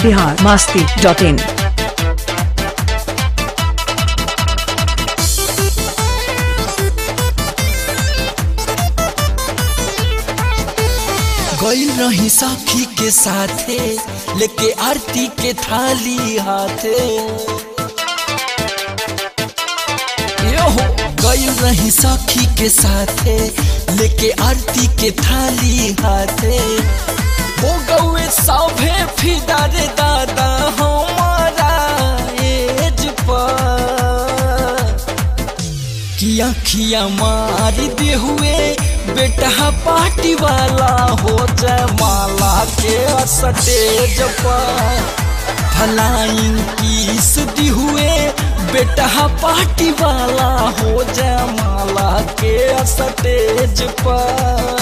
Bihar Masti dot in गई रही सखी के साथे लेके आरती के थाली हाथे यो हो गई रही सखी के साथे लेके आरती के थाली हाथे हो गए सभे फिदा रे दादा हमारा एज पर किया खिया मार दे हुए बेटा पार्टी वाला हो जाए माला के स्टेज पर फलाइंग किस दी हुए बेटा पार्टी वाला हो जाए माला के स्टेज पर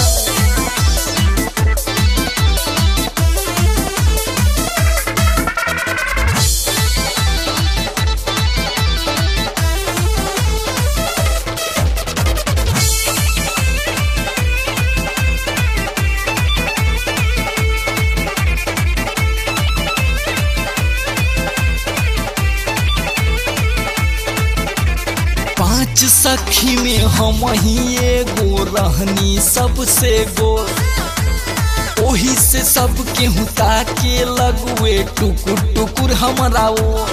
पांच सखी में हम ही एगो रहनी सबसे गो ओही से सब केहू ताके लगुए टुकुर टुकुर हमरा वो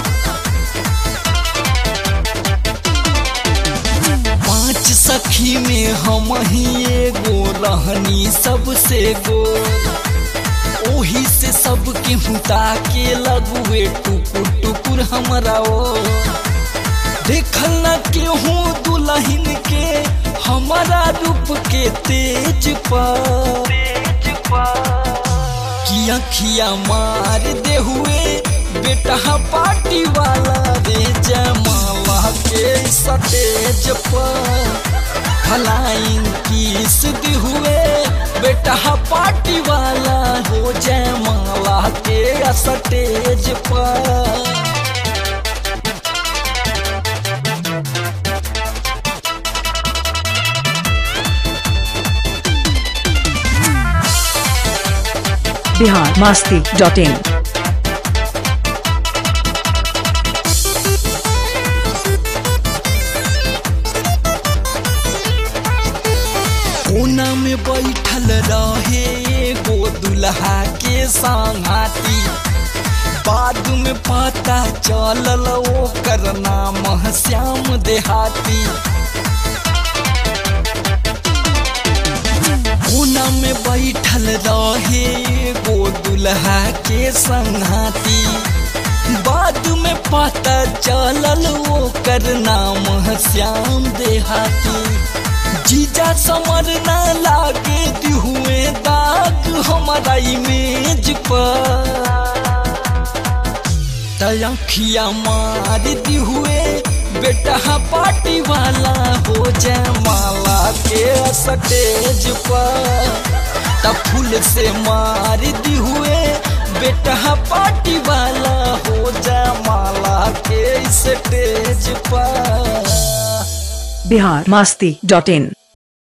पांच सखी में हम ही एगो रहनी सबसे गो ओही से सब केहू ताके लगुए टुकुर टुकुर हमरा वो देखल न केहू दुल्हन के हमारा रूप के तेज पर किया खिया मार दे हुए बेटा पार्टी वाला रे जमाला के सतेज पर फलाइंग किस दी हुए बेटा पार्टी वाला हो जयमाला के सतेज पर बिहार मास्ती डॉट इन कोना में बैठल रहे एगो दुल्हा के संगाती बाद में पता चलल ओकर नाम श्याम देहाती कोना में बैठल रहे एगो दुल्हा के संगाती बाद में पता चलल ओकर नाम श्याम देहाती जीजा समर ना लागे दिहुए दाग हमारा इमेज पर तयखिया मार दिहुए बेटा पार्टी वाला हो जाए माला के स्टेज पर तब फूल से मार दिहुए बेटा पार्टी वाला हो जाए माला के स्टेज पर बिहार मास्ती डॉट इन